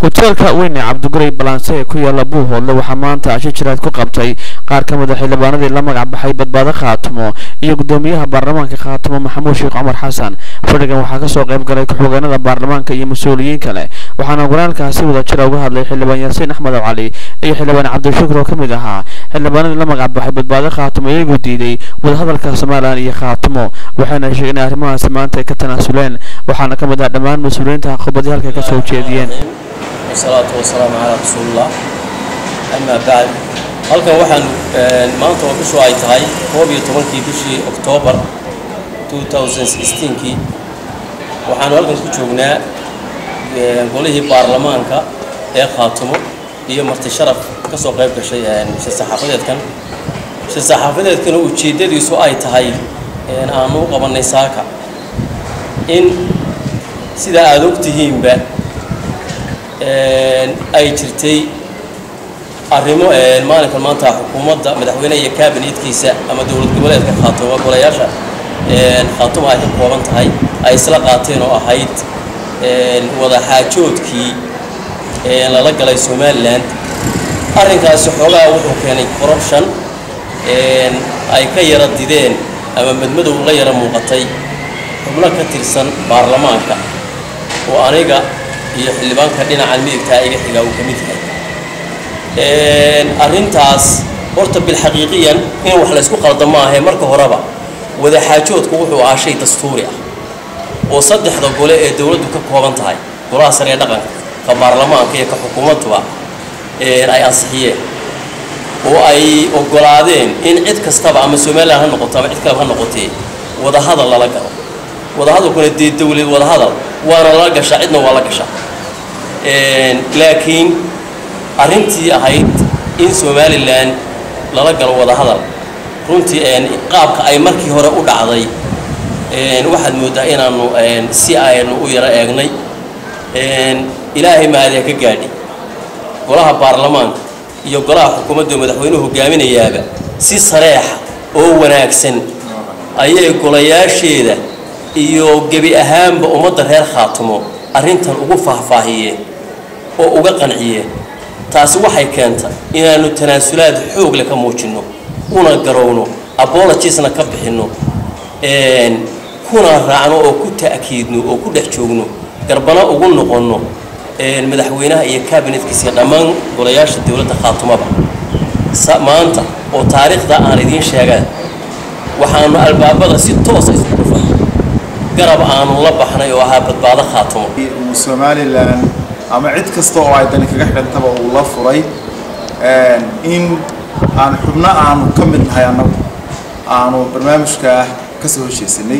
hoteelka weyne cabdiguray balanse ee ku yaala buuhoodle waxaa maanta asho jiraad ku qabtay qaar ka mid a xildhibaanadii la magac baxay badbaado khaatumo iyo gudoomiyaha baarlamaanka khaatumo maxamuud sheekh cumar xasan fadhigan waxaa kasoo qayb galay ku-xogeenada baarlamaanka iyo mas-uuliyiin kale waxaana walaalkaasi wada jira uga hadlay xildhibaan yaasiin axmed cali iyo xildhibaan cabdishukur oo ka mid ahaa xildhibaanadii la magac baxay badbaado khaatumo iyagoo diiday wadahadalka somalilan iyo khaatumo waxayna sheegeen in arrimahaasi maanta ay ka tanaasuleen waxaana ka mid ah dhammaan mas-uuliyiinta khudbadii halka ka soo jeediyeen wasalaatu wasalaamu calaa rasuulillah amaa bacd halkan waxaan maanta oo bishu ay tahay koob iyo tobankii bishii oktoobar 2016kii waxaanu halkan ku joognaa golihii baarlamaanka ee khaatumo iyo marti sharaf ka soo qayb gashay shir saxaafadeedkan shir saxaafadeedkana ujeeddadiisu ay tahay aanu u qabannay saaka in sidaa aada og tihiinba ay jirtay arrimo maalinkan maanta xukuumadda madaxweyneha iyo kaabinetkiisa ama dowlad goboleedka khaatumo golayaasha khaatuma ay ka kooban tahay ay isla qaateen oo ahayd wadaxaajoodkii lala galay somalilan arrinkaasi xoogaa wuxuu keenay corruption ay ka yara dideen ama madmadow la yara muuqatay xubno ka tirsan baarlamaanka oo aniga iyo xildhibaanka dhinacan midigtaa iga xigaa uu ka mid yahay arrintaas horta bilxaqiiqiyan in wax laysku qalda maahae marka horeba wadaxaajoodku wuxuu ahaa shay dastuuri ah oo saddexda gole ee dowladdu ka kooban tahay golaha sare ee dhaqanka ka baarlamaanka iyo ka xukuumadduba ay ansixiyeen oo ay ogolaadeen in cid kastaba ama somalilan ha noqoto ama cid kaleba ha noqotee wadahadal lala galo wadahadalkuna dee dowlad wadahadal waana lala gashaa cidna waa la gashaa laakiin arrintii ahayd in somalilan lala galo wadahadal runtii qaabka ay markii hore u dhacday waxaad mooddaa inaanu si aynu u yaro eegnay ilaahay mahadiha ka gaadhi golaha baarlamaanka iyo golaha xukuumadda madaxweynuhu hogaaminayaaba si sareexa oo wanaagsan ayay golayaasheeda iyo gebi ahaanba ummadda reer khaatumo arrintan ugu faahfaahiyeen oo uga qanciyeen taasi waxay keentay inaannu tanaasulaad xoogle ka muujinno una garowno abologisna ka bixinno kuna raacno oo ku ta'kiidno oo ku dhex joogno garbana ugu noqonno madaxweynaha iyo kabinetkiisa dhammaan golayaasha dowladda khaatumaba maanta oo taariikhda aan idiin sheegaan waxaanu albaabada si toosa isugu dhufan garab aanu la baxnay oo ahaa badbaado khaatumo somalilan ama cid kasta oo ay dani kaga xidhantaba uu la furay in aan xubno aanu ka mid nahay annagu aanu barnaamijkaa ka soo heshiisanay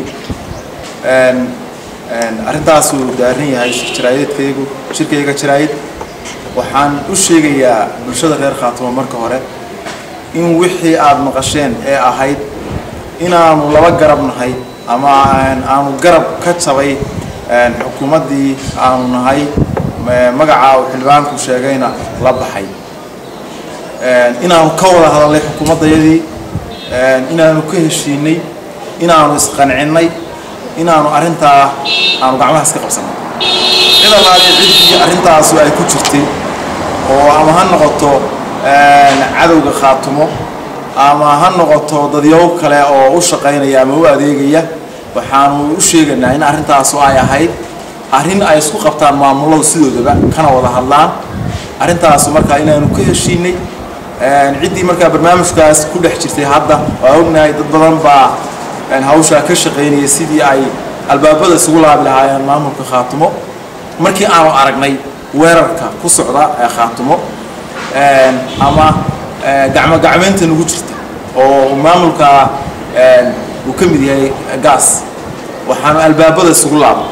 arrintaasuu daaran yahay jiraayaedkaygu shirkayga jiraayid waxaan u sheegayaa bulshada reer khaatumo marka hore in wixii aada maqasheen ee ahayd inaanu laba garab nahay ama aanu garab ka jabay xukuumaddii aanu nahay magacaa uu xildhibaanku sheegayna la baxay inaanu ka wada hadalnay xukuumaddayadii inaanu ka heshiinay inaanu isqancinnay inaanu arrintaa aanu gacmaha iska qabsanay cid allaale ciddii arrintaasu ay ku jirtay oo ama ha noqoto cadowga khaatumo ama ha noqoto dadyow kale oo u shaqaynaya ama u adeegaya waxaanu u sheegaynaa in arrintaasu ay ahayd arrin ay isku qabtaan maamuladu sidoodaba kana wada hadlaan arrintaasu markaa inaanu ka heshiinay ciddii markaa barnaamijkaas ku dhex jirtay hadda waa ognahay dad badan baa hawshaa ka shaqaynaya sidii ay albaabada isugu laabi lahaayeen maamulka khaatumo markii aanu aragnay weerarka ku socda ee khaatumo ama gacmo gacmeynta nagu jirta oo maamulka uu ka mid yahay gaas waxaanu albaabada isugu laabnay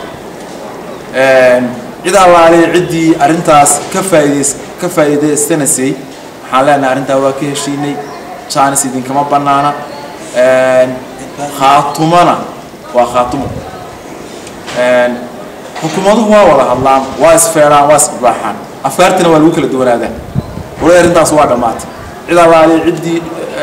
cid allaale ciddii arrintaas ka faaidays ka faa'iidaystanaysay waxaan leenahay arrintaa waa ka heshiinay jaanis idinkama bannaana khaatumana waa khaatumo xukuumaduhu waa wada hadlaan waa isfeeraan waa isbaaxaan afkaartina waa lagu kala duwanaadaa wala arrintaas waa dhammaatay cid allaale ciddii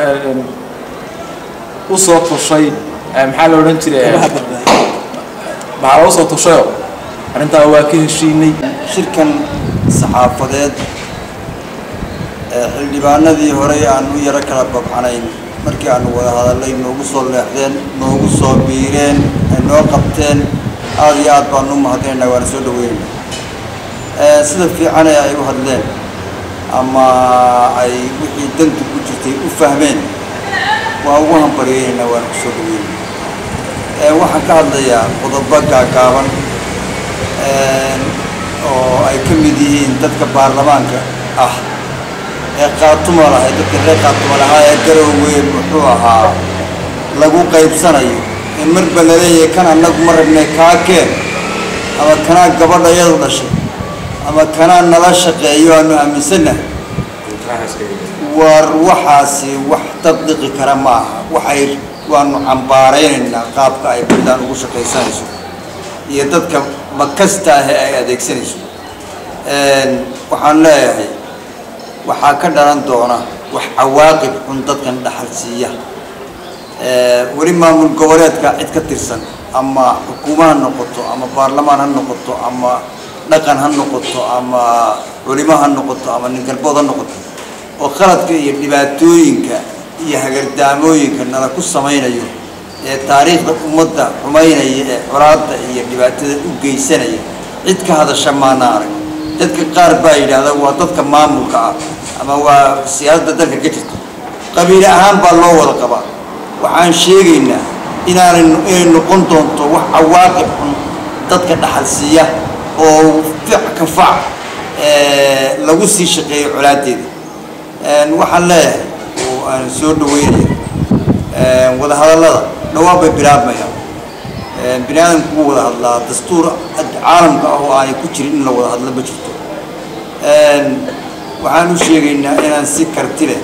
u soo tushay maxaa la odhan jiray maxaa loo soo tushayoo arrintaa waa ka heshiinay shirkan saxaafadeed ee xildhibaanadii horey aan u yaro kala babxanayn markii aanu wada hadallay noogu soo leexdeen noogu soo biireen ay noo qabteen aada iyo aad baanu u mahadinaynaa waana soo dhaweynayna sida fiicane ay u hadleen ama ay wixii dantu ku jirtay u fahmeen waa ugu hambaryeynaynaa waana ku soo dhaweynayna waxaan ka hadlayaa qodobo gaagaaban oo ay ka mid yihiin dadka baarlamaanka ah ee qaatuma lahay dadka reer qaatuma lahaa ee garowwe muxuu ahaa lagu qaybsanayo ee marba laleeyahay kan annagu ma rabnay kaa keen ama kanaa gabadha iyadu dhashay ama kanaa nala shaqeeyo aanu aaminsannahay war waxaasi wax tadbiqi kara ma aha waxay waanu cambaaraynaynaa qaabka ay buntland ugu shaqaysanayso iyo dadka makasta ahe ay adeegsanayso waxaan leeyahay waxaa ka dhalan doona wax cawaaqib xun dadkan dhaxal siiya weli maamul goboleedka cid ka tirsan ama xukuuma ha noqoto ama baarlamaan ha noqoto ama dhaqan ha noqoto ama culimo ha noqoto ama ningalbood ha noqoto oo qaladka iyo dhibaatooyinka iyo hagardaamooyinka nala ku samaynayo ee taariikhda ummadda xumaynaya ee colaadda iyo dhibaatada u geysanaya cid ka hadasha maana arag dadka qaar baa yidhaahda waa dadka maamulka ah ama waa siyaasadda dalka ka jirta qabiile ahaan baa loo wada qabaa waxaan sheegaynaa inaanay inay noqon doonto wax cawaaqib xun dadka dhaxal siiya oo fic ka fac lagu sii shaqeeyo colaadeeda waxaan leeyahay oo aan soo dhaweynaya wadahadallada dhawaan bay bilaabmayaan bini aadamku wuu wada hadlaa dastuur caalamka ah oo aanay ku jirin in la wada hadlo ma jirto waxaan u sheegaynaa inaan si karti leh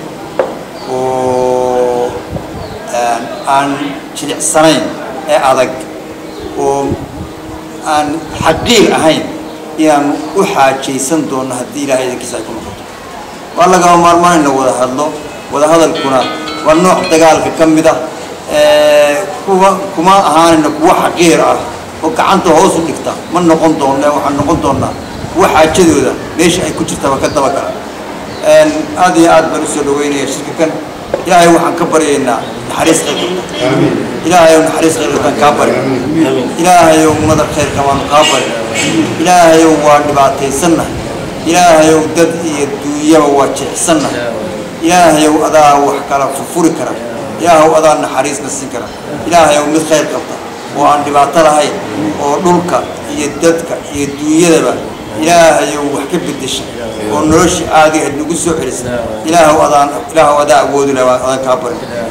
oo aan jilicsanayn ee adag oo aan xaqiir ahayn inaan u xaajaysan doono haddii ilaahay idankiisa ay ku noqoto waa lagama maarmaan in la wada hadlo wada hadalkuna waa nooc dagaalka ka mid ah kuwa kuma ahaanayna kuwa xaqiir ah oo gacanta hoos u dhigta ma noqon doonne waxaan noqon doonaa kuwa xaajadooda meesha ay ku jirtaba ka dabagala aada iyo aad baan usoo dhaweynaya shirka kan ilaahay waxaan ka baryaynaa naxariis khayr qabta ilaahayow naxariis khayr qabtaan kaa bari ilaahayow madar khayr qabaanu kaa bari ilaahayow waa dhibaataysannahay ilaahayow dad iyo duunyaba waa jeecsannahay ilaahayow adaa wax kala furfuri kara ilaahaw adaa naxariisna siin kara ilaahayow mid khayr qabta oo aan dhibaato lahayn oo dhulka iyo dadka iyo duunyadaba ilaahayow wax ka bedesha oo nolosha aadiga aad nagu soo celisa ilaahaw adaan ilaahaw adaa awoodi laha adaan kaa barin